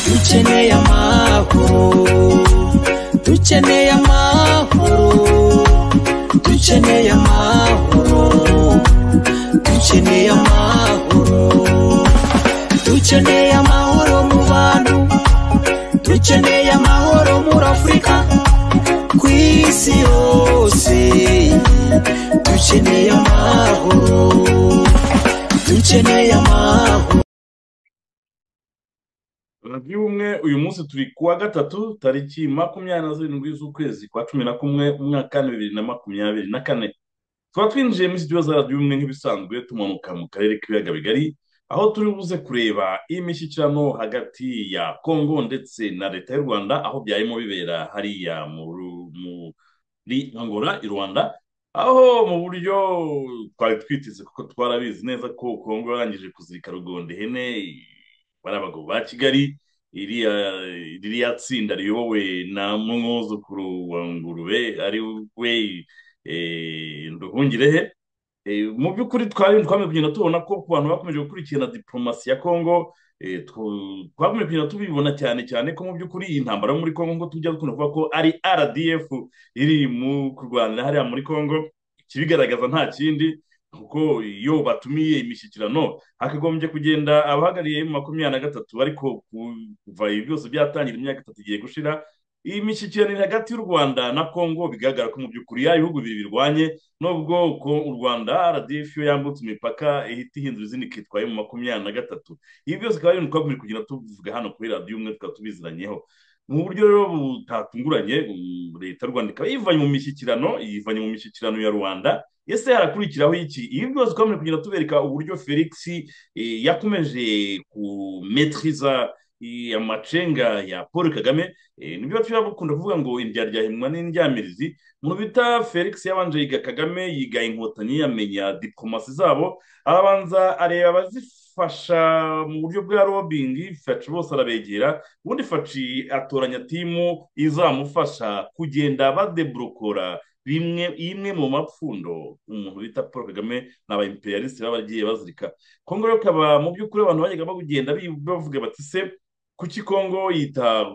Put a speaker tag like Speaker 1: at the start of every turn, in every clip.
Speaker 1: dukeneye amahoro dukeneye amahoro dukeneye amahoro dukeneye amahoro dukeneye amahoro mu bantu dukeneye amahoro muri afurika ku isi yose dukeneye amahoro dukeneye amahoro
Speaker 2: radiyo ubumwe uyu munsi turi ku wa gatatu tariki makumyabiri na zirindwi z'ukwezi kwa cumi na kumwe umwaka bibiri na makumyabiri na kane tukaba twinjiye muri sitidiyo za radiyo ubumwe nk'ibisanzwe tumanuka mu karere k'ibiyaga bigari aho turi buze kureba imishyikirano hagati ya kongo ndetse na leta y'u rwanda aho byarimo bibera hariya muri angola i rwanda aho mu buryo twari twiteze kuko twarabizi neza ko kongo yarangije kuzirika rugonde ihene bari abagabo ba kigali ririya tsinda riyobowe na mwuzukuru wa ngurube ari we nduhungirehe mu by'ukuri twari twamaze kugenda tubona ko ku bantu bakomeje gukurikirana diporomasi ya kongo twakomeje kugenda tubibona cyane cyane ko mu by'ukuri iyi ntambara yo muri kongo ngo tujya dukunda kuvuga ko ari rdf iri mu kurwanira hariya muri kongo ikibigaragaza nta kindi kuko iyo batumiye imishyikirano hakagombye kugenda abahagarariye makumyabiri na gatatu ariko kuva ibi byose byatangira imyaka itatu igiye gushira iyi mishyikirano iri hagati y'u rwanda na kongo bigaragara ko mu by'ukuri ya bihugu bibiri birwanye nubwo ko u rwanda rdf iyo yambutse imipaka ihita ihindura izindi ikitwaye mu makumyabiri na gatatu ibi byose bikaba ari ibintu twakomeje kugenda tuvuga hano kuri radiyo umwe tukaba tubiziranyeho mu buryo rero butatunguranye leta y'u rwanda ikaba yivanye mu mishyikirano yivanye mu mishyikirano ya rwanda ese harakurikiraho iki ibi byose twakomeje kugenda tubereka uburyo felix yakomeje kumetiriza amacenga ya paul kagame nibyo tuba dukunda kuvuga ngo indyaryahinwa n'indyamirizi mu bita felix yabanje yiga kagame yiga inkotanyi yamenya diporomasi zabo arabanza areba abazifite fasha mu buryo bwa robingi faci bose arabegera ubundi faci atoranya timu izamufasha kugenda badeburokora bimwe imwe mu mapfundo umuntu bita paul kagame ni abayimperiyalisite baba bagiye bazirika kongo rero ikaba mu by'ukuri abantu bajyaga bagenda bavuga bati se kuki kongo yita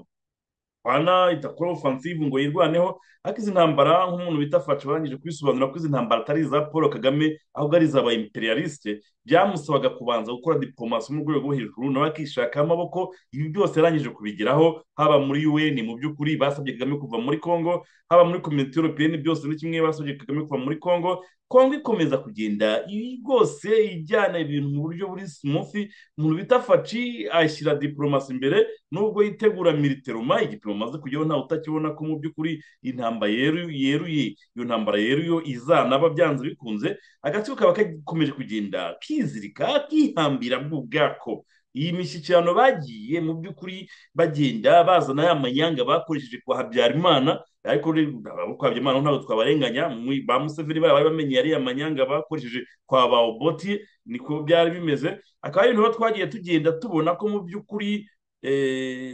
Speaker 2: bana itakora ofansive ngo yirwaneho ariko izi ntambara nk'umuntu bita faca barangije kubisobanura ko izi ntambara atari iza paul kagame ahubwo ari izaba imperialiste byamusabaga kubanza gukora diporomasi mu rwego rwo hejuru nawe akishaka amaboko ibi byose yarangije kubigeraho haba muri un mu by'ukuri basabye kagame kuva muri congo haba muri komite europeyeni byose ni kimwe basabye kagame kuva muri congo kongo ikomeza kugenda ibi rwose ijyana ibintu mu buryo buri simufi umuntu bita faci ashyira diporomasi imbere nubwo yitegura militeroma igipimo amaze kujyaho ntawe utakibona ko mu by'ukuri intambara yeruye iyo ntambara yeruye izanaba byanze bikunze agatsiko kaba kakomeje kugenda kizirika kihambira bw'ubwako iyi mishyikirano bagiye mu by'ukuri bagenda bazana ya manyanga bakoresheje kwa habyarimana ariko kwa habyarimana ntabwo twabarenganya ba museveni bari bamenye yariya manyanga bakoresheje kwa ba oboti niko byari bimeze akaba ari ibintu twagiye tugenda tubona ko mu by'ukuri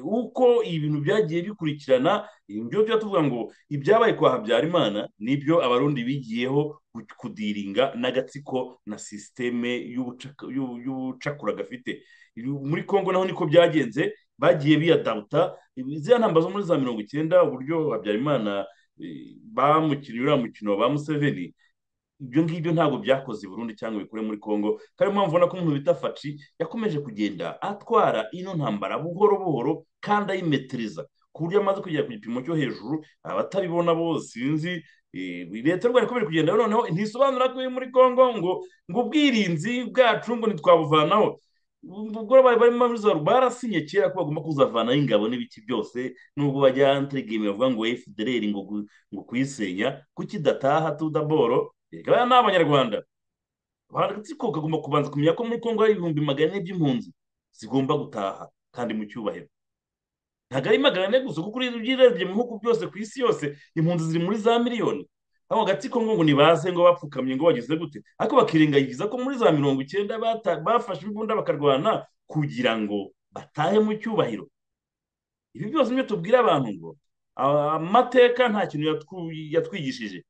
Speaker 2: uko ibintu byagiye bikurikirana ibyo tuba tuvuga ngo ibyabaye kwa habyarimana nibyo abarundi bigiyeho kudiringa n'agatsiko na sisiteme y'ubucakura gafite muri congo naho niko byagenze bagiye biyadabuta ziriya ntambara zo muri za mirongo icyenda uburyo habyarimana bamukiriye uriya mukino wa museveni ibyo ngibyo ntabwo byakoze i Burundi cyangwa bikore muri congo kandi mpamvu ubona ko umuntu bita faci yakomeje kugenda atwara ino ntambara buhoro buhoro kandi ayimetiriza ku buryo amaze kugera ku gipimo cyo hejuru abatabibona bose sinzi leta y'u rwanda ikomeje kugenda noneho ntisobanura ko iri muri congo ngo ngo ubwirinzi bwacu ngo ntitwabuvanaho ubwo barimo barasinye kera ko bagomba kuzavanaho ingabo n'ibiki byose nubwo bajya antirigime bavuga ngo fdr ngo kuyisenya kuki dataha tudaboro reka ni abanyarwanda agatsiko kagomba kubanza kumenya ko muri congo hari ibihumbi magana ane by'impunzi zigomba gutaha kandi mu cyubahiro ntabwo ari magana ane gusa kuko urebye mu bihugu byose ku isi yose impunzi ziri muri za miliyoni ako agatsiko ngo ngo nibaze ngo bapfukamye ngo bagize gute ariko bakirengagiza ko muri za mirongo icyenda bafashe imbunda bakarwana kugira ngo batahe mu cyubahiro ibi byose nibyo tubwira abantu ngo amateka nta kintu yatwu- yatwigishije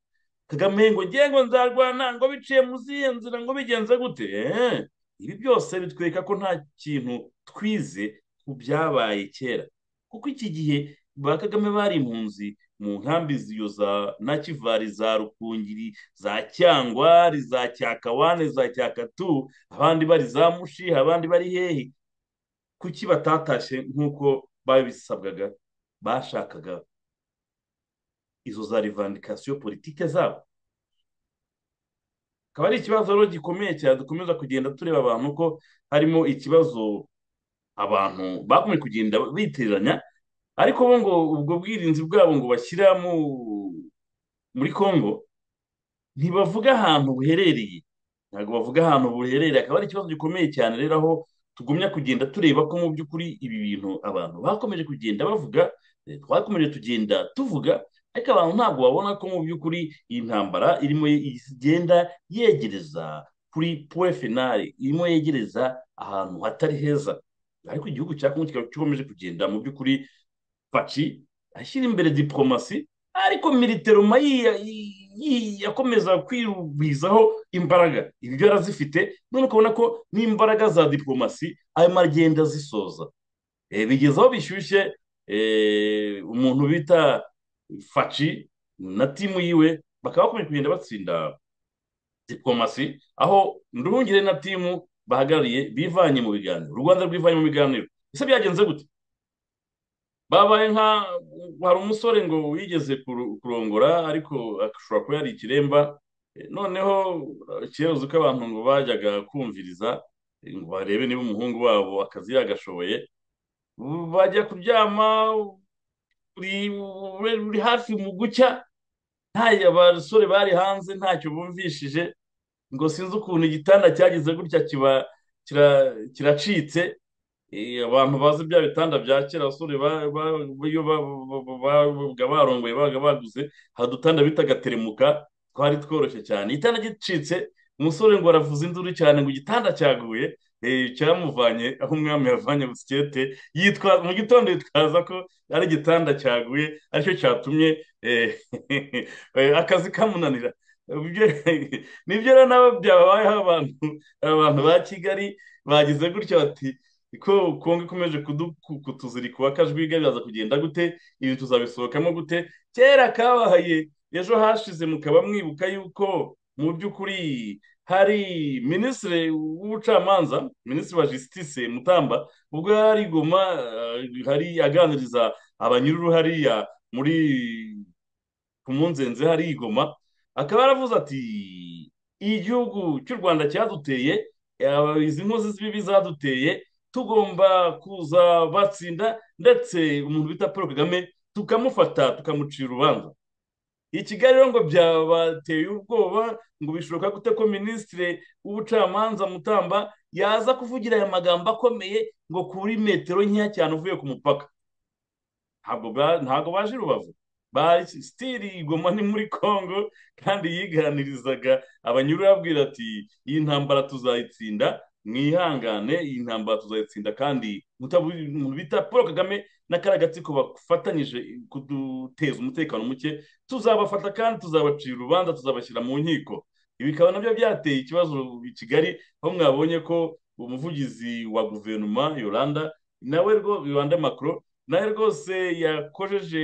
Speaker 2: kagame ngo ngiye ngo nzarwana ngo biciye mu zihe nzira ngo bigenze gute Eh, ibi byose bitwereka ko nta kintu twize ku byabaye kera kuko iki gihe ba kagame bari impunzi mu nkambi ziyo za nakivari za rukungiri za cyangwari za cyakawane za cyakatu abandi bari za mushi abandi bari hehe kuki batatashe nk'uko babisabwaga bashakaga izo za rivandikasiyo politike zabo akaba ari ikibazo rero gikomeye cyane dukomeza kugenda tureba abantu ko harimo ikibazo abantu bakomeje kugenda biteranya ariko bo ngo ubwo bwirinzi bwabo ngo bashyira mu muri congo ntibavuga ahantu buherereye ntabwo bavuga ahantu buherereye akaba ari ikibazo gikomeye cyane rero aho tugumya kugenda tureba ko mu by'ukuri ibi bintu abantu bakomeje kugenda bavuga eh, twakomeje tugenda tuvuga ariko abantu ntabwo babona ko mu by'ukuri iyi ntambara irimo igenda yegereza kuri puwe finari irimo yegereza ahantu hatari heza ariko igihugu cya kongo kikaba gikomeje kugenda mu by'ukuri paci ashyira imbere diporomasi ariko militeroma yakomeza kwirugwizaho imbaraga ibi byo yarazifite none ukabona ko n'imbaraga za diporomasi ayo magenda azisoza Eh, bigeze aho bishyushye eh, umuntu bita faci na timu yiwe bakaba bakomeje kugenda batsinda diporomasi aho nduhungire na timu bahagarariye bivanye mu biganiro u rwanda rwivanye mu biganiro ese byagenze gute babaye nka hari umusore ngo yigeze kuru- kurongora ariko ashobora kuba yari ikiremba Eh, noneho kera uzi ko abantu ngo bajyaga kumviriza eh, ngo barebe niba umuhungu wabo akazi yagashoboye bajya kuryama uri uri- uri hafi mu gucya nta basore bari hanze ntacyo bumvishije ngo sinzi ukuntu igitanda cyagize gutya kiba kira- kiracitse Eh, abantu bazi bya bitanda bya kera abasore ba- ba- iyo ba- ba- ba- babaga barongoye babaga baguze hari udutanda bitaga teremuka twari tworoshye cyane igitanda gicitse umusore ngo aravuza induru cyane ngo igitanda cyaguye eh, cyamuvanye aho umwami yavanye busikete yitwa mu gitondo yitwaza ko ari igitanda cyaguye aricyo cyatumye eh, eh, akazi kamunanira Ibyo- nibyo rero nabo byababayeho abantu abantu ba kigali bagize gutya bati ko kongo ikomeje kudu- ku- kutuzirika akajwi biraza kugenda gute ibi tuzabisohokamo gute kera kabahaye ejo hashize mukaba mwibuka yuko mu by'ukuri hari minisitiri w'ubucamanza minisitiri wa jisitise mutamba ubwo yari i goma eh, hari aganiriza abanyururu hariya muri ku munzenze hari i goma akaba yaravuze ati igihugu cy'u rwanda cyaduteye eh, izi nkozi z'ibibi zaduteye tugomba kuza batsinda ndetse umuntu bita paul kagame tukamufata tukamucira urubanza i kigali rero ngo byabateye ubwoba ngo bishoboka gute ko minisitiri w'ubucamanza mutamba yaza kuvugira aya magambo akomeye ngo kuri metero nkeya cyane uvuye ku mupaka ntabwo ba- ntabwo baje i rubavu ba sitiri igoma ni muri congo kandi yiganirizaga abanyururu ababwira ati iyi ntambara tuzayitsinda mwihangane iyi ntambara tuzayitsinda kandi mutabu- umuntu bita paul kagame n'akariya gatsiko bafatanyije kuduteza umutekano muke tuzabafata kandi tuzabacira urubanza tuzabashyira mu nkiko ibi bikaba nabyo byateye ikibazo i kigali aho mwabonye ko umuvugizi wa guverinoma yolanda nawe rwo- yolanda macron nawe rwose yakojeje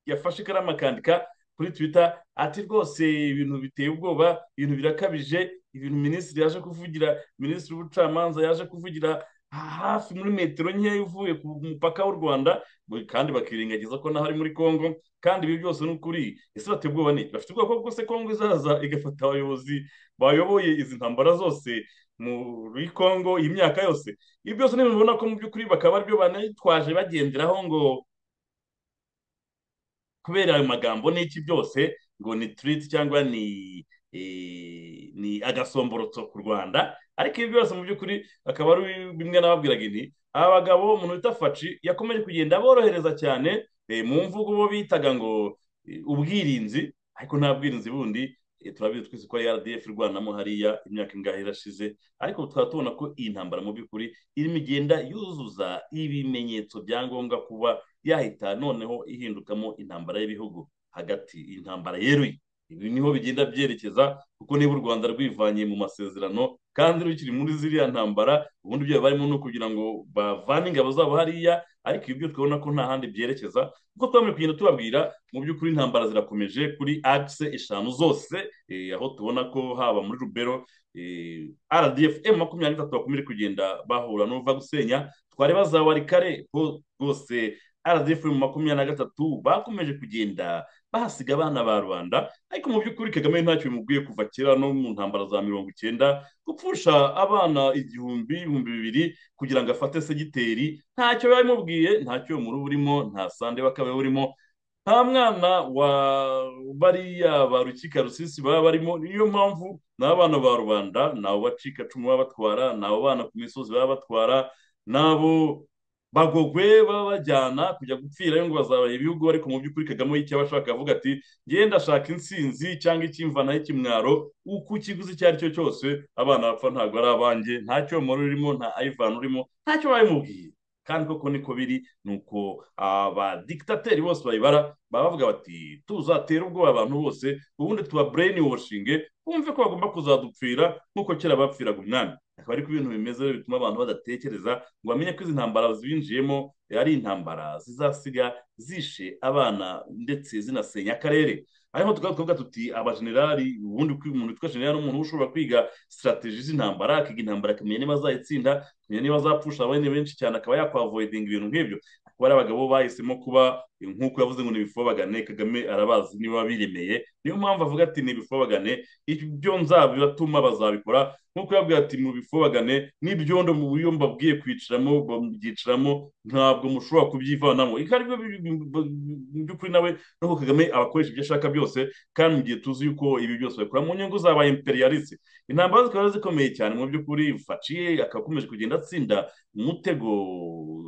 Speaker 2: yafashe ikaramu akandika kuri twita ati rwose ibintu biteye ubwoba ibintu birakabije ibintu minisitiri yaje kuvugira minisitiri w'ubucamanza yaje kuvugira hafi muri metero nkeya uvuye ku mupaka w'u rwanda kandi bakirengagiza ko naho ari muri congo kandi ibi byose ni ukuri ese bateye ubwoba ni bafite ubwoba ko se congo izaza igafata abayobozi bayoboye izi ntambara zose muri congo iyi myaka yose ibi byose ni ibintu ubona ko mu by'ukuri bakaba aribyo banitwaje bagenderaho ngo kubera ayo magambo n'iki byose ngo ni tiriti cyangwa ni eh, ni agasomborotso ku rwanda ariko ibi byose mu by'ukuri akaba ari bimwe nababwiraga inti aba bagabo umuntu bita faci yakomeje kugenda borohereza cyane eh, mu mvugo bo bitaga ngo eh, ubwirinzi ariko nta bwirinzi bundi turabizi twese ko rdf rwanamo hariya imyaka ingahe irashize ariko tukaba tubona ko iyi ntambara mu by'ukuri irimo igenda yuzuza ibimenyetso bya ngombwa kuba yahita noneho ihindukamo intambara y'ibihugu hagati intambara yeruye ibi niho bigenda byerekeza kuko niba u rwanda rwivanye mu masezerano kandi rukiri muri ziriya ntambara ubundi ibyo barimo ni ukugira ngo bavane ingabo zabo hariya ariko ibi byo twabona ko nta handi byerekeza kuko twamaze kugenda tubabwira mu by'ukuri intambara zirakomeje kuri akise eshanu zose aho tubona ko haba muri rubero rdf emu makumyabiri n'itatu bakomeje kugenda bahura n'uva gusenya twareba za warikare rwose rdf mu makumyabiri na gatatu bakomeje kugenda bahasiga abana ba rubanda ariko mu by'ukuri kagame ntacyo bimubwiye kuva kera no mu ntambara za mirongo icyenda gupfusha abana igihumbi ibihumbi bibiri kugira ngo afate segiteri ntacyo biba bimubwiye ntacyo murubu urimo nta sande bakaba urimo nta mwana wa bariya ba rukika rusisi baba barimo niyo mpamvu ni abana ba rubanda ni abo bacikacumu baba batwara ni abo bana ku misozi baba batwara ni abo bagogwe babajyana kujya gupfirayo ngo bazabaye ibihugu ariko mu by'ukuri kagame y'icyo abashaka avuga ati ngenda ashaka insinzi cyangwa icyimvana y'ikimwaro uko ikiguzi icyo ari cyo cyose abana bapfa ntabwo ari abanjye nta cyomoro urimo nta ayivani urimo ntacyo babimubwiye kandi koko niko biri ni uko abadikitateri bose bayibara baba bavuga bati tuzatera ubwoba abantu bose ubundi tuba bureyini washinge bumve ko bagomba kuzadupfira nk'uko kera bapfiraga umwami akaba ariko ibintu bimeze bituma abantu badatekereza ngo bamenye ko izi ntambara zinjiyemo ari intambara zizasiga zishe abana ndetse zinasenya akarere hariho tukavuga tuti abajenerali ubundi umuntu witwa jenerali umuntu ushobora kwiga sitarategi z'intambara akiga intambara akamenya niba azayitsinda akamenya niba azapfusha abandi benshi cyane akaba yakwavoidinga ibintu nk'ibyo akaba ari abagabo bahisemo kuba nk'uko yavuze ngo ntibifobagane kagame arabazi niba biremeye niyo mpamvu avuga ati ntibifobagane ibyo nzabibatuma bazabikora nk'uko yabwira ati mubifobagane n'ibyondo mu buryo mbabwiye kwicaramo babyiciramo ntabwo mushobora kubyivanamo ibyo ari byo mu by'ukuri nawe nuko kagame abakoresha ibyo ashaka byose kandi mu gihe tuzi yuko ibi byose babikora mu nyungu zaba imperialiste intambara zikaba zikomeye cyane mu by'ukuri faciye akakomeje kugenda atsinda umutego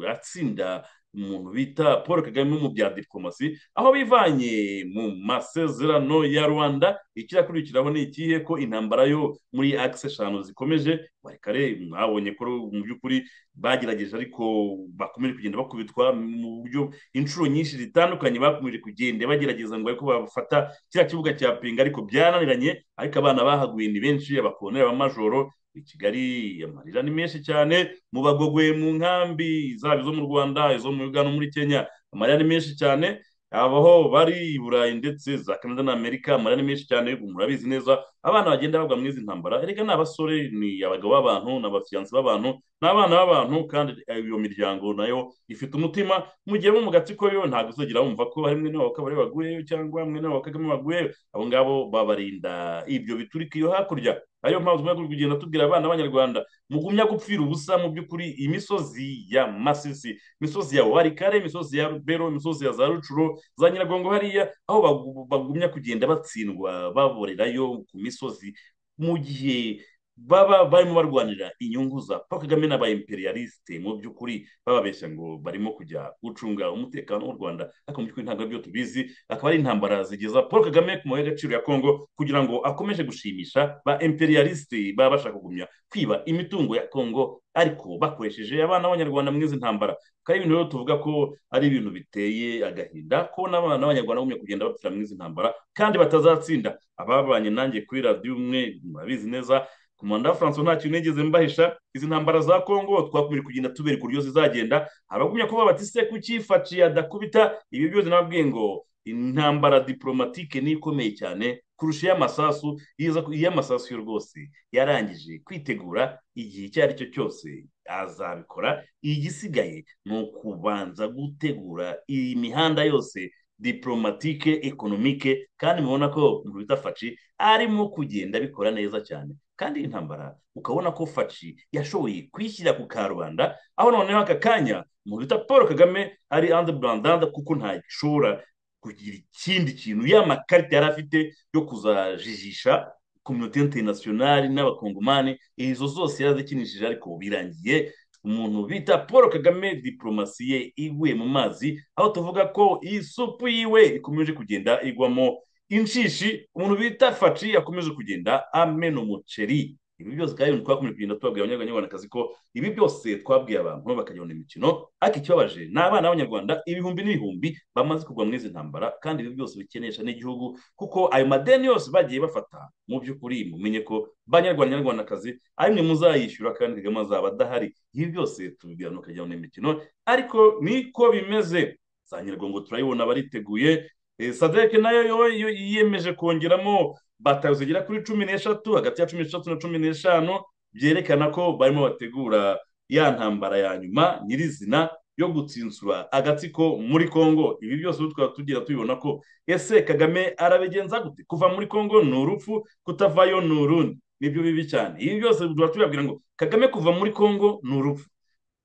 Speaker 2: atsinda umuntu bita paul kagame mu bya diplomasi aho bivanye mu masezerano ya rwanda ikirakurikiraho ni ikihe ko intambara yo muri akisi eshanu zikomeje kare mwabonye ko mu by'ukuri bagerageje ariko bakomeje kugenda bakubitwa mu buryo inshuro nyinshi zitandukanye bakomeje kugenda bagerageza ngo ariko bafata kiriya kibuga cya pinga ariko byaraniranye ariko abana bahaguye ni benshi abakoroni abamajoro i kigali amarira ni menshi cyane mu bagogwe mu nkambi zaba izo mu rwanda izo mu uganda muri kenya amarira ni menshi cyane abaho bari i burayi ndetse za canada na amerika amarira ni menshi cyane murabizi neza abana bagenda bagwa muri izi ntambara erega ni abasore ni abagabo b'abantu ni abafiyansi b'abantu ni abana b'abantu kandi iyo miryango nayo ifite umutima mu gihe bo mu gatsiko yo ntabwo uzagera wumva ko hari mwe n'abawe kabari baguyeyo cyangwa mwe n'abawe kagame baguyeyo abo ngabo babarinda ibyo biturika iyo hakurya ariyo mpamvu tugomba kugenda tubwira abana b'abanyarwanda mugumya gupfira ubusa mu by'ukuri imisozi ya masisi imisozi ya warikare imisozi ya rubero imisozi ya za rucuro za nyiragongo hariya aho bagumya kugenda batsindwa baborerayo ku misozi mu gihe baba barimo barwanira inyungu za paul kagame n'aba imperialiste mu by'ukuri bababeshya ngo barimo kujya gucunga umutekano w'u rwanda ariko mu by'ukuri ntabwo aribyo tubizi akaba ari intambara zigeza paul kagame ku mabuye y'agaciro ya kongo kugira ngo akomeje gushimisha ba imperialiste baba bashaka kugumya kwiba imitungo ya kongo ariko bakoresheje abana b'abanyarwanda muri izi ntambara kandi ibintu rero tuvuga ko ari ibintu biteye agahinda ko n'abana b'abanyarwanda bagumya kugenda bapfira muri izi ntambara kandi batazatsinda ababanye nanjye kuri radiyo umwe murabizi neza komanda francois nta kintu nigeze mbahisha izi ntambara za kongo twakomeje kugenda tubereka uburyo zizagenda haragumya kuba bati se kuki faci adakubita ibi byose nababwiye ngo intambara diporomatike ni ikomeye cyane kurusha iy'amasasu iy'amasasu yo rwose yarangije kwitegura igihe icyo ari cyo cyose azabikora igisigaye ni ukubanza gutegura iyi mihanda yose diporomatike ekonomike kandi mubona ko mu bita faci arimo kugenda abikora neza cyane kandi iyi ntambara ukabona ko faci yashoboye kwishyira ku karubanda aho noneho aka kanya umuntu bita paul kagame ari ande burandanda kuko ntashobora kugira ikindi kintu ya makarita yari afite yo kuzajijisha kominote interinasiyonari n'abakongomani izo zose yarazikinishije ariko birangiye umuntu bita paul kagame diporomasi ye iguye mu mazi aho tuvuga ko iyi supu yiwe ikomeje kugenda igwamo inshishi umuntu bita faci yakomeje kugenda amena umuceri ibi byose kandi twakomeje kugenda tubabwira abanyarwandakazi ko ibi byose twabwiye abantu bakajyana imikino ariko ikibabaje ni abana b'abanyarwanda ibihumbi n'ibihumbi bamaze kugwa muri izi ntambara kandi ibi byose bikenesha n'igihugu kuko ayo madeni yose bagiye bafata mu by'ukuri mumenye ko banyarwanda nyarwandakazi ari mwe muzayishyura kandi kagame azaba adahari ibi byose tubibwira mukajyana imikino ariko niko bimeze za nyirgongo turayibona bariteguye sadeke nayo yo yiyemeje kongeramo batayo zigera kuri cumi n'eshatu hagati ya cumi n'eshatu na cumi n'eshanu byerekana ko barimo bategura ya ntambara ya nyuma nyirizina yo gutsinsura agatsiko muri congo ibi byose tukaba tugira tubibona ko ese kagame arabigenza gute kuva muri congo ni urupfu kutavayo ni urundi nibyo bibi cyane ibi byose tuba tubabwira ngo kagame kuva muri congo ni urupfu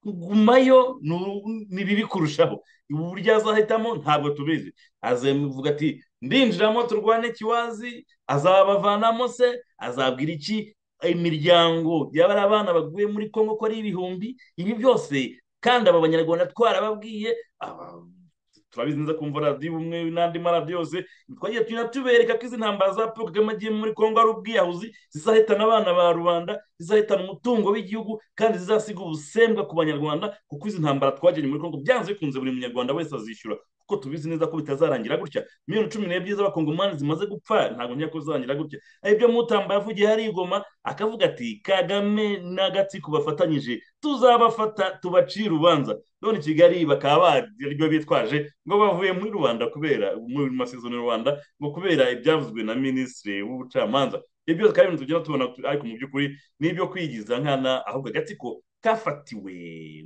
Speaker 2: kugumayo ni bibi kurushaho uburyo azahitamo ntabwo tubizi azavuga ati ndinjiramo turwane kiwazi azabavanamo se azabwira iki imiryango y'abari abana baguye muri congo ko ari ibihumbi ibi byose kandi aba banyarwanda twarababwiye turabizi neza kumva radiyo umwe n'andi maradiyo yose twagiye tujya tubereka ko izi ntambara za paul kagame agiye muri congo ari ubwiyahuzi zizahitana abana ba rubanda zizahitana umutungo w'igihugu kandi zizasiga ubusembwa ku banyarwanda kuko izi ntambara twagennye muri congo byanze bikunze buri munyarwanda wese azishyura kuko tubizi neza ko bitazarangira gutya miliyoni cumi n'ebyiri z'abakongomani zimaze gupfa ntabwo njya ko zizarangira gutya ibyo mutamba yavugiye hari igoma akavuga ati kagame n'agatsiko bafatanyije tuzabafata tubacire urubanza none kigali bakaba baryo bitwaje ngo bavuye muri rubanda kubera muri masezerano rubanda ngo kubera ibyavuzwe na minisitiri w'ubucamanza ibyo byose kandi tugenda tubona ariko mu by'ukuri ni ibyo kwigiza nkana ahubwo agatsiko kafatiwe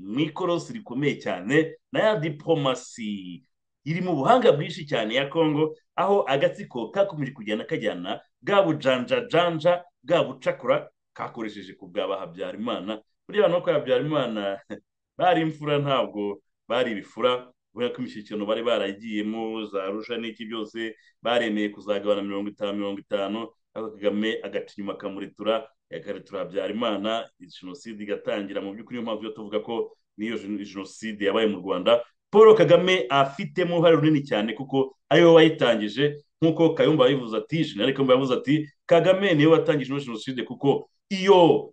Speaker 2: mu ikorosi rikomeye cyane na ya diporomasi iri mu buhanga bwinshi cyane ya congo aho agatsiko kakomeje kujyana kajyana bwa bujanjajanja bwa bucakura kakoresheje ku bwa bahabyarimana buriya abantu ko habyarimana bari imfura ntabwo bari ibifura kubera ko imishyikirano bari baragiyemo za rusha n'iki byose baremeye kuzagabana mirongo itanu mirongo itanu ariko kagame agaca inyuma akamuretura akaretura habyarimana jenoside igatangira mu by'ukuri niyo mpamvu yo tuvuga ko n'iyo jenoside yabaye mu rwanda paul kagame afitemo uruhare runini cyane kuko ariwe wayitangije nk'uko kayumba yabivuze ati jenerali kayumba yavuze ati kagame niwe watangije ino jenoside kuko iyo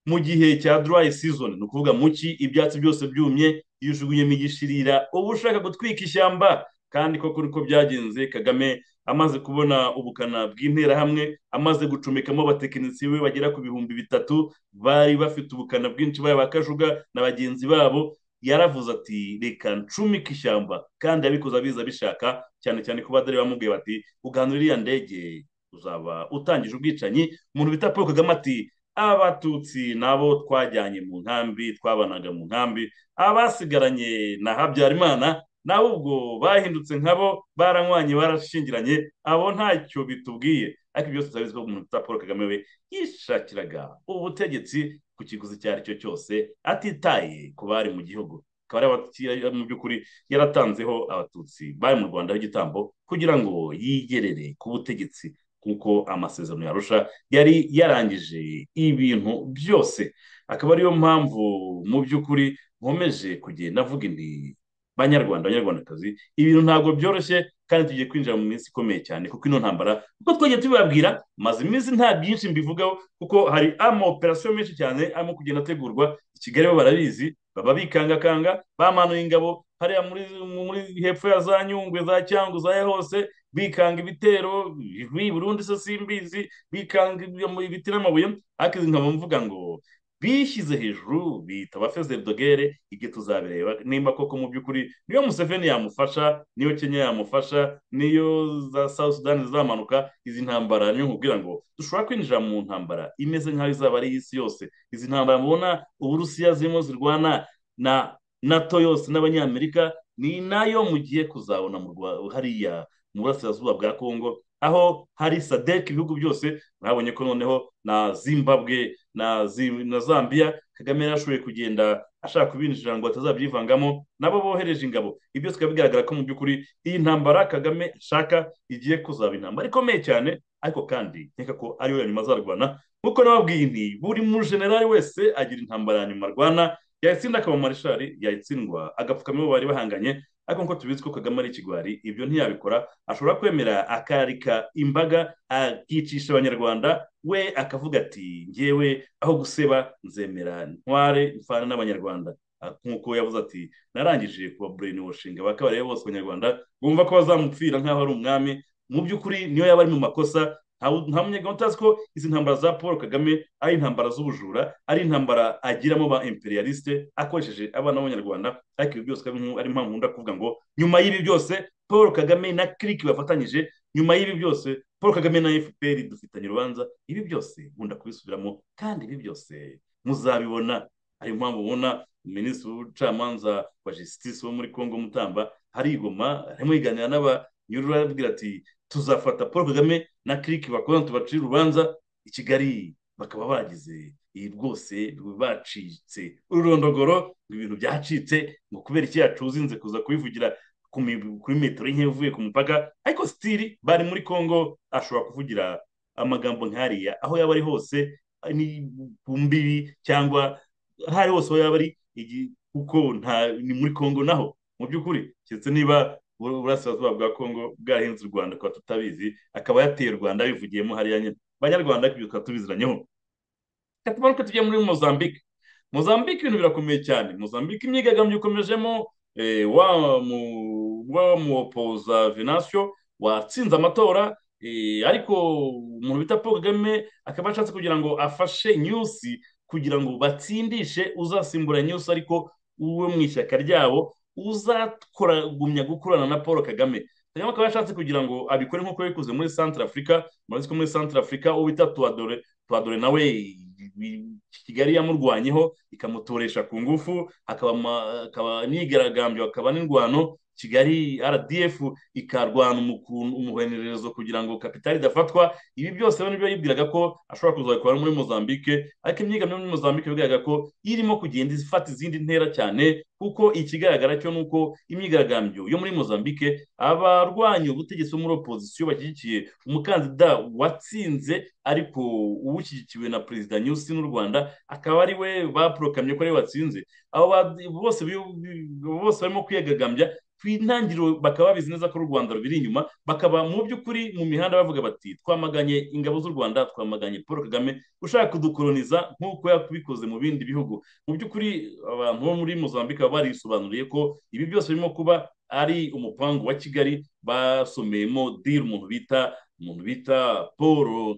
Speaker 2: mu gihe cya dry season ni ukuvuga mu ki ibyatsi byose byumye iyo ujugunyemo igishirira uba ushaka gutwika ishyamba kandi koko niko byagenze kagame amaze kubona ubukana bw'interahamwe amaze gucomekamo abatekinisiye be bagera ku bihumbi bitatu bari bafite ubukana bwinshi baba kajuga na bagenzi babo yaravuze ati reka ncumike ishyamba kandi abikoze abiza bishaka cyane cyane ko badari bamubwiye bati uganura iriya ndege uzaba utangije ubwicanyi umuntu bita paul kagame ati abatutsi nabo twajyanye mu nkambi twabanaga mu nkambi abasigaranye na habyarimana nabo ubwo bahindutse nkabo baranywanye barashingiranye abo ntacyo bitubwiye ariko byose turabizi ko umuntu bita paul kagame we yishakiraga ubutegetsi ku kiguzi icyo ari cyo cyose atitaye ku bari mu gihugu akaba mu by'ukuri yaratanzeho abatutsi bari mu rwanda y'igitambo kugira ngo yigerere ku butegetsi kuko amasezerano yarusha yari yarangije ibintu byose akaba ariyo mpamvu mu by'ukuri nkomeje kugenda avuga indi banyarwanda abanyarwandakazi ibintu ntabwo byoroshye kandi tugiye kwinjira mu minsi ikomeye cyane kuko ino ntambara kuko twagiye tubibabwira maze iminsi nta byinshi mbivugaho kuko hari ama operasiyo menshi cyane arimo kugenda ategurwa i kigali bo barabizi baba bikangakanga bamanuye ingabo hariya muri hepfo ya za nyungwe za cyangu za hose bikanga ibitero burundu se simbizi bikanga ibiti n'amabuye ariko izi nkaba mvuga ngo bishyize hejuru bitaba dogere ibyo tuzabireba nimba koko mu by'ukuri niyo museveni yamufasha niyo kenya yamufasha niyo za south sudan zamanuka izi ntambara niyo nkubwira ngo dushobora kwinjira mu ntambara imeze nk'aho izaba ari iy'isi yose izi ntambara mubona uburusiya zirimo zirwana na nato yose n'abanyamerika ni nayo mugiye kuzabona hariya mu burasirazuba bwa kongo aho hari sadek ibihugu byose mwabonye ko noneho na zimbabwe na zambia kagame yarashoboye kugenda ashaka kubinjira ngo atazabyivangamo nabo bohereje ingabo ibyo bikaba bigaragara ko mu by'ukuri iyi ntambara kagame ashaka igiye kuzaba intambara ikomeye cyane ariko kandi nkeka ko ariyo ya nyuma azarwana nk'uko nababwiye nti buri mujenerali wese agira intambara ya nyuma arwana yayitsinda akaba marishari yayitsindwa agapfukamiho bari bahanganye ariko nk'uko tubizi ko kagame ari ikigwari ibyo ntiyabikora ashobora kwemera akarika imbaga akicisha abanyarwanda we akavuga ati ngewe aho guseba nzemera ntware mfana n'abanyarwanda nk'uko yavuze ati narangije kuba bureni washinga bakabareba bose abanyarwanda bumva ko bazamupfira nk'aho ari umwami mu by'ukuri niyo yaba ari mu makosa nta munyagahunda utazi ko izi ntambara za paul kagame ari intambara z'ubujura ari intambara agiramo ba imperialiste akoresheje abana b'abanyarwanda ariko ibi byose ari impamvu nkunda kuvuga ngo nyuma y'ibi byose paul kagame na kiriki bafatanyije nyuma y'ibi byose paul kagame na fpr dufitanye urubanza ibi byose nkunda kubisubiramo kandi ibi byose muzabibona ariyo mpamvu ubona minisitiri w'ubucamanza wa jisitisi wo muri congo mutamba harigoma arimo yiganira n'abanyurura arababwira ati tuzafata paul kagame na kiriki bakorana tubacire urubanza i kigali bakaba bagize iyi rwose bacitse ururondogoro ni ibintu byacitse ngo kubera iki yacuzinze kuza kubivugira kuri metero nke uvuye ku mupaka ariko sitiri bari muri congo ashobora kuvugira amagambo nk'ariya aho yaba ari hose ni ku mbibi cyangwa aho ari hose aho yaba ari kuko ni muri congo naho mu by'ukuri keretse niba uburasirazuba bwa kongo bwahinze u rwanda tukaba tutabizi akaba yateye u rwanda bivugiyemo hariya nyine abanyarwanda ibyo tukaba tubiziranyeho reka tumanuke tujye muri mozambique mozambique ibintu birakomeye cyane mozambique imyigaragambyo ikomejemo wa muwopoza venansiyo watsinze amatora ariko umuntu bita paul kagame akaba ashatse kugira ngo afashe nyusi kugira ngo batsindishe uzasimbura nyusi ariko uwe mu ishyaka ryabo uzakoragumya gukorana na paul kagame kagame akaba yashatse kugira ngo abikore nk'uko yabikoze muri santara afurika murazi ko muri santara afurika uwo bita tuwadore tuwadore nawe kigali yamurwanyeho ikamutoresha ku ngufu akaba nigaragambyo akaba n'indwano kigali rdf ikarwana umuhenerezo kugira ngo kapitali idafatwa ibi byose rero nibyo yibwiraga ko ashobora kuzabikora muri mozambique ariko imyigaragambyo muri mozambique bigaragara ko irimo kugenda ifata izindi ntera cyane kuko ikigaragara cyo ni uko imyigaragambyo yo muri mozambique abarwanya ubutegetsi bo muri opozisiyo bashyigikiye umukandida watsinze ariko uwushyigikiwe na perezida nyusi n'u rwanda akaba ari we bapurokamye ko ariwe watsinze abo bose barimo kwiyagagambya ku intangiriro bakaba babizi neza ko u rwanda rubiri inyuma bakaba mu by'ukuri mu mihanda bavuga bati twamaganye ingabo z'u rwanda twamaganye paul kagame ushaka kudukoroniza nk'uko yabikoze mu bindi bihugu mu by'ukuri abantu bo muri mozambique baba barisobanuriye ko ibi byose birimo kuba ari umupangu wa kigali basomeyemo diri umuntu bita umuntu bita paul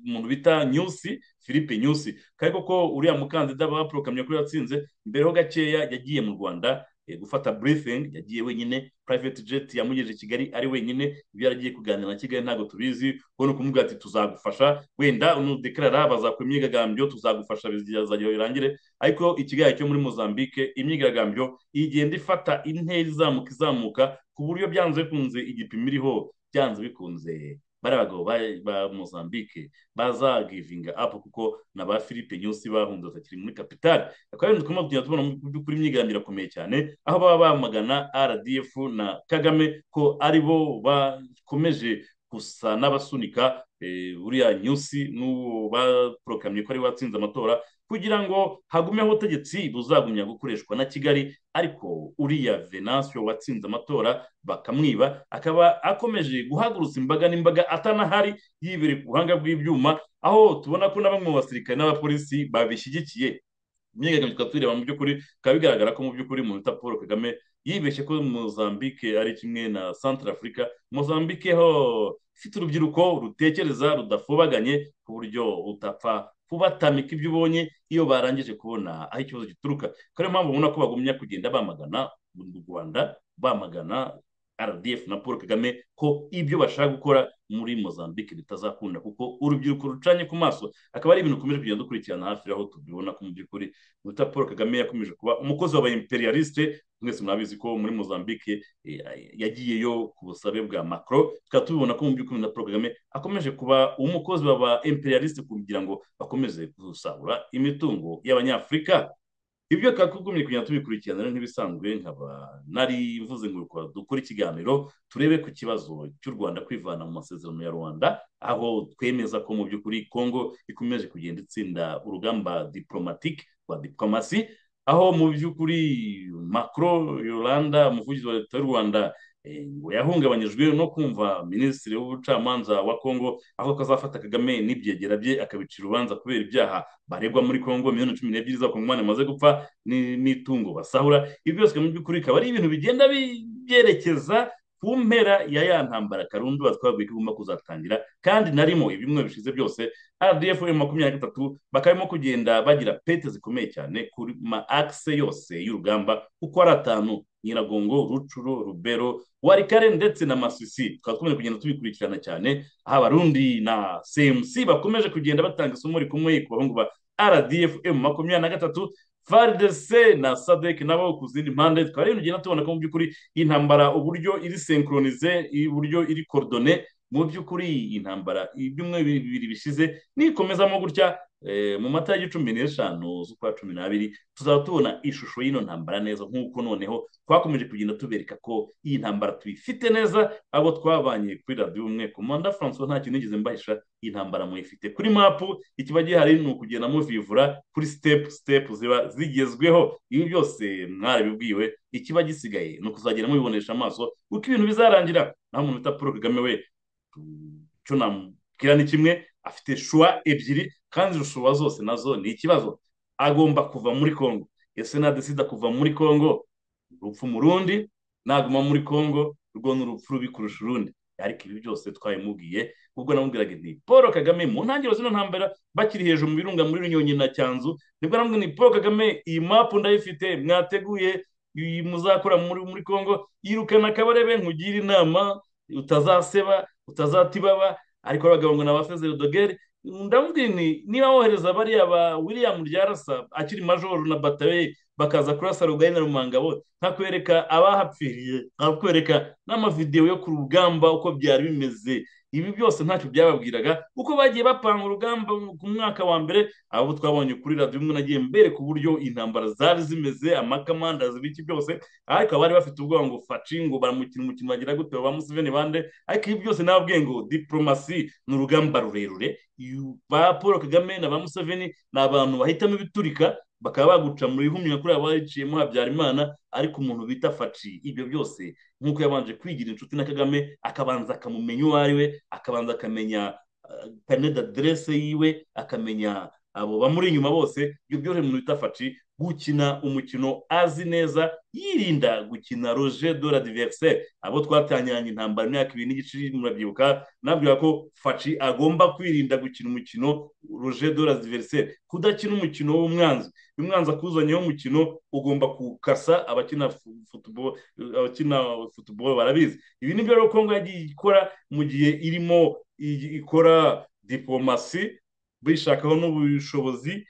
Speaker 2: umuntu bita nyusi philippe nyusi kandi koko uriya mukandida bapurokamye kuri yatsinze mbere ho gakeya yagiye mu rwanda gufata briefing yagiye wenyine private jet yamugejeje i kigali ari wenyine ibyo yaragiye kuganira na kigali ntabwo tubizi ubona kumubwira ati tuzagufasha wenda unudekarara bazakora imyigaragambyo tuzagufasha bizajya birangire ariko ikigali cyo muri mozambique imyigaragambyo igenda ifata intera izamuka izamuka ku buryo byanze bikunze igipimo iriho byanze bikunze bari abagabo ba mozambique bazagivinga apu kuko na ba philippe nyusi bahunze batakiri muri kapitali akaba ari turimo kugenda tubona mu by'ukuri imyigaragambyo irakomeye cyane aho baba bamagana rdf na kagame ko ari bo bakomeje gusa n'abasunika buriya nyusi n'uwo bapurokamye ko ari watsinze amatora kugira ngo hagumeho ubutegetsi buzagumya gukoreshwa na kigali ariko uriya venansiyo watsinze amatora bakamwiba akaba akomeje guhagurutsa imbaga n'imbaga atanahari yibereye ku buhanga bw'ibyuma aho tubona ko na bamwe mu basirikare n'abapolisi babishyigikiye imyigaragambyo tukaba tureba mu by'ukuri bikaba bigaragara ko mu by'ukuri umuntu bita paul kagame yibeshye ko mozambique ari kimwe na centre africa mozambique ho ifite urubyiruko rutekereza rudafubaganye ku buryo utapfa kubatamika ibyo ubonye iyo barangije kubona aho ikibazo gituruka kuko ariyo mpamvu ubona ko bagumya kugenda bamagana u rwanda bamagana rdf na paul kagame ko ibyo bashaka gukora muri mozambique bitazakunda kuko urubyiruko rucanye ku maso akaba ari ibintu ukomeje kugenda dukurikirana hafi aho tubibona ko mu by'ukuri guta paul kagame yakomeje kuba umukozi w'aba imperialiste mwese murabizi ko muri mozambique yagiyeyo ku busabe bwa macro tukaba tubibona ko mu by'ukuri na paul kagame akomeje kuba umukozi w'aba imperialiste kugira ngo bakomeze gusahura imitungo y'abanyafurika ibyo twakugumye kugenda tubikurikirana rero nk'ibisanzwe nkaba nari mvuze ngo dukore ikiganiro turebe ku kibazo cy'u rwanda kwivana mu masezerano ya rwanda aho twemeza ko mu by'ukuri kongo ikomeje kugenda itsinda urugamba diporomatike rwa diporomasi aho mu by'ukuri macro yolanda umuvugizi wa leta y'u rwanda ngo yahungabanyijwe no kumva minisitiri w'ubucamanza wa kongo aho kazafata kagame n'ibyegera bye akabicira urubanza kubera ibyaha baregwa muri kongo miliyoni cumi n'ebyiri z'abakongomani bamaze gupfa n'itungo basahura ibi byose mu by'ukuri bikaba ari ibintu bigenda byerekeza ku mpera ya ya ntambara karundu twabwiye ko igomba kuzatangira kandi narimo ibimwe bishize byose rdf makumyabiri na gatatu bakabimo kugenda bagira pete zikomeye cyane ku ma akise yose y'urugamba kuko ari atanu nyiragongo rucuro rubero warikare ndetse na masisi tukaba dukomeje kugenda tubikurikirana cyane aho abarundi na cmc bakomeje kugenda batanga isomo rikomeye ku bahungu ba rdf makumyabiri na gatatu faridese na sadek nabo ku zindi mpande tukaba rero tugenda tubona ko mu by'ukuri intambara uburyo iri senkoronize uburyo iri korodone mu by'ukuri intambara ibyumweru bibiri bishize nikomezamo gutya mu mata y'igicumbi n'eshanu z'ukwa cumi n'abiri tuzaba tubona ishusho y'ino ntambara neza nk'uko noneho twakomeje kugenda tubereka ko iyi ntambara tuyifite neza abo twabanye kuri radiyo umwe komanda francois nta kintu nigeze mbahisha iyi ntambara muyifite kuri mapu ikiba gihari ni ukugenda muvivura kuri sitepu sitepu ziba zigezweho ibi byose mwarabibwiwe ikiba gisigaye ni ukuzagenda mubibonesha amaso uko ibintu bizarangira naho umuntu bita paul kagame we icyo namubwira ni kimwe afite shuwa ebyiri kandi izo shuwa zose nazo ni ikibazo agomba kuva muri congo ese nadesida kuva muri congo urupfu mu rundi naguma muri congo urwo ni urupfu rubi kurusha urundi ariko ibi byose twabimubwiye ubwo namubwiraga nti paul kagame mu ntangiriro zino ntambara bakiri hejuru mu birunga muri runyonyi na cyanzu nibwo namubwira ni paul kagame iyi mapu ndayifite mwateguye muzakora muri congo yirukana akabarebe nkugire inama utazaseba utazatibaba ariko abagabo ngo ni abafeze rodogere ndamubwira ni niba wohereza bariya ba william ryarasa akiri majoro na bataye bakaza kurasa rugari na rumangabo nkakwereka abahapfiriye nkakwereka n'amavidewo yo ku rugamba uko byari bimeze ibi byose ntacyo byababwiraga uko bagiye bapanga urugamba ku mwaka wa mbere abo twabonye kuri radiyo umwe nagiye mbereka uburyo intambara zari zimeze amakamandazi biki byose ariko abari bafite ubwoba ngo faci ngo baramukina umukino bagira gute ba museveni bande ariko ibi byose nababwiye ngo diporomasi ni urugamba rurerure ba paul kagame na ba museveni ni abantu bahitamo ibiturika bakaba baguca mu bihumyo kuri abo baciyemo habyarimana ariko umuntu bita faci ibyo byose nk'uko yabanje kwigira inshuti na kagame akabanza akamumenya uwo ari we akabanza akamenya kaneda derese yiwe akamenya abo bamuri inyuma bose ibyo byoroheye umuntu bita faci gukina umukino azi neza yirinda gukina roje de la diveriseri abo twatangiranye intambara imyaka ibiri n'igice murabyibuka nabwira ko faci agomba kwirinda gukina umukino roje de la diveriseri kudakina umukino w'umwanzi umwanzi akuzanyeho umukino ugomba gukasa abakina futuboro abakina futuboro barabizi ibi ni byo rero kongo yagiye ikora mu gihe irimo ikora diporomasi bishakaho n'ubushobozi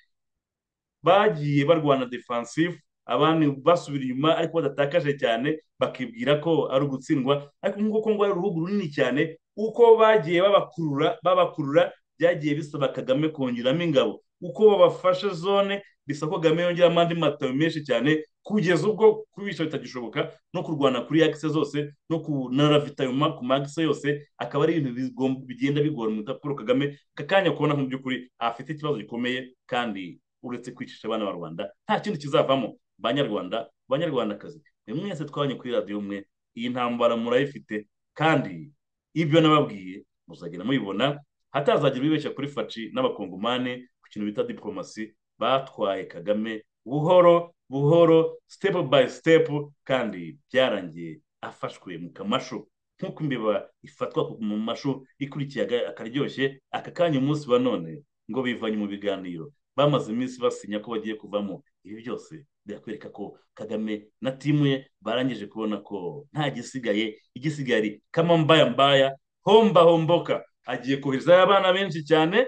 Speaker 2: bagiye barwana defansifu abandi basubira inyuma ariko badatakaje cyane bakibwira ko ari ugutsindwa ariko nk'uko ngo ari uruhugu runini cyane uko bagiye babakurura babakurura byagiye bisaba kagame kongeramo ingabo uko babafashe zone bisaba ko kagame yongeramo andi matayo menshi cyane kugeza ubwo kubisha bitagishoboka no kurwana kuri yakise zose no kunaravitayuma ku magise yose akaba ari ibintu bigenda bigora umuntu paul kagame akanya kubona mu by'ukuri afite ikibazo gikomeye kandi uretse kwicisha abana ba rwanda nta kindi kizavamo banyarwanda banyarwandakazi mwese twabonye kuri radiyo umwe iyi ntambara murayifite kandi ibyo nababwiye muzagenda mubibona hatazagira ubibeshya kuri faci n'abakongomane ku kintu bita diporomasi batwaye kagame buhoro buhoro sitepu bayi sitepu kandi byarangiye afashwe mu kamashu nk'uko imbeba ifatwa mu mashu ikurikiye akaryoshye aka kanya umunsi wa none ngo bivanye mu biganiro bamaze iminsi basinya ko bagiye kuvamo ibi byose birakwereka ko kagame na timu ye barangije kubona ko nta gisigaye igisigaye ari kamambayambaya homba homboka agiye koherezayo abana benshi cyane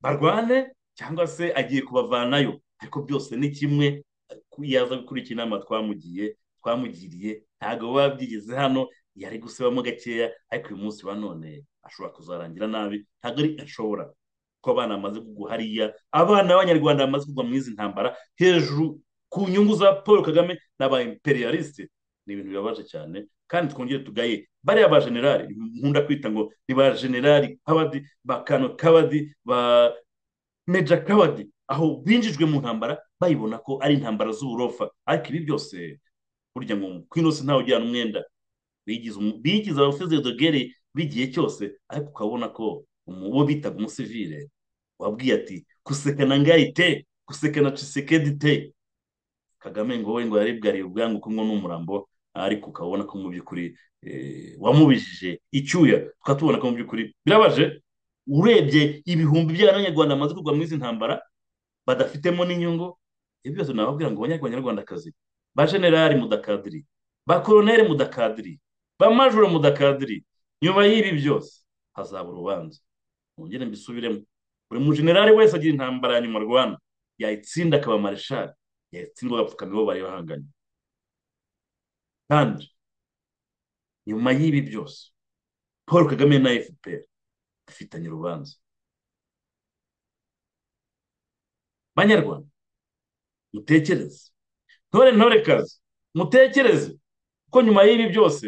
Speaker 2: barwane cyangwa se agiye kubavanayo ariko byose ni kimwe yaza gukurikira inama twamugiye twamugiriye ntabwo biba byigeze hano yari gusebamo gakeya ariko uyu munsi wa none ashobora kuzarangira nabi ntabwo ari ashobora ko abana bamaze kugwa hariya abana b'abanyarwanda bamaze kugwa mu izi ntambara hejuru ku nyungu za paul kagame n'aba imperialisite ni ibintu bibabaje cyane kandi twongere tugaye bariya ba generali nkunda kwita ngo ni ba generali kabadi ba kano kabadi ba meja kabadi aho binjijwe mu ntambara bayibona ko ari intambara z'uburofa ariko ibi byose burya ngo kwinose ntawe ujyana umwenda bigize umu- bigize abafeze dogere b'igihe cyose ariko ukabona ko umu- uwo bitaga umusivile wabwiye ati kusekana ngayi te kusekana cisekedi te kagame ngo we ngo yaribwariye ubwangu ko ngo n'umurambo ariko ukabona ko mu by'ukuri eh, wamubijije icyuya tukaba tubona ko mu by'ukuri birabaje urebye ibihumbi by'abanyarwanda bamaze kugwa muri izi ntambara badafitemo n'inyungu ibyo byose nababwira ngo abanyarwandakazi ba generali mudakadiri ba koroneri mudakadiri ba majoro mudakadiri nyuma y'ibi byose hazaba urubanza mwongere mbisubiremo buri mujenerali wese agira intambara ya nyuma rwanda yayitsinda akaba mareshali yatsindwa agapfukamiro bari bahanganye kandi nyuma y'ibi byose paul kagame na fpr bafitanye urubanza banyarwanda mutekereze ntore ntorekazi mutekereze ko nyuma y'ibi byose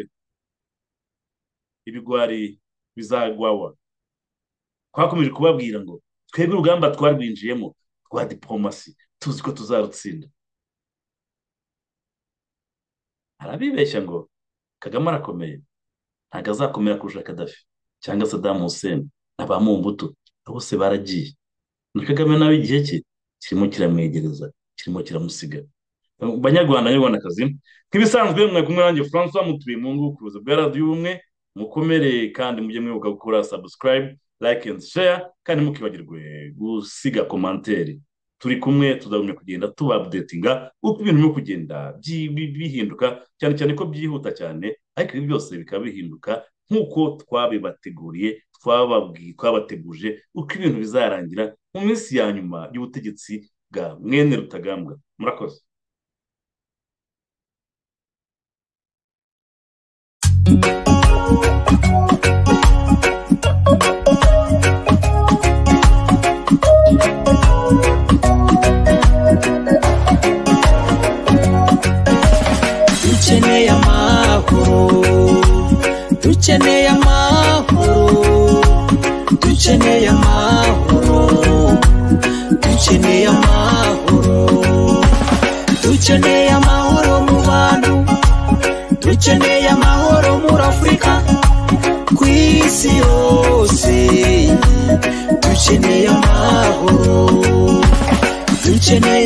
Speaker 2: ibigwari bizagwawa twakomeje kubabwira ngo twebwe urugamba twarwinjiyemo rwa diporomasi tuzi ko tuzarutsinda arabibeshya ngo kagame arakomeye ntabwo azakomera kurusha kadafi cyangwa sadamu hussein na ba mumbuto bose baragiye na kagame nawe igihe cye kirimo kiramwegereza kirimo kiramusiga banyarwanda banyarwandakazi nk'ibisanzwe mwe kumwe nanjye francois mutuye mu ngo kuruza bwa radiyo ubumwe mukomere kandi mujye mwibuka gukora subscribe like and share kandi mukibagirwe gusiga komanteri turi kumwe tuzagumya kugenda tubabdetinga uko ibintu biri kugenda byi- bi- bihinduka cyane cyane ko byihuta cyane ariko ibi byose bikaba bihinduka nk'uko twabibateguriye twababwiye twabateguje uko ibintu bizarangira mu minsi ya nyuma y'ubutegetsi bwa mwene rutagambwa murakoze
Speaker 1: dukeneye amahoro dukeneye amahoro dukeneye amahoro dukeneye amahoro dukeneye amahoro mu bantu dukeneye amahoro muri afurika ku isi yose dukeneye amahoro dukeneye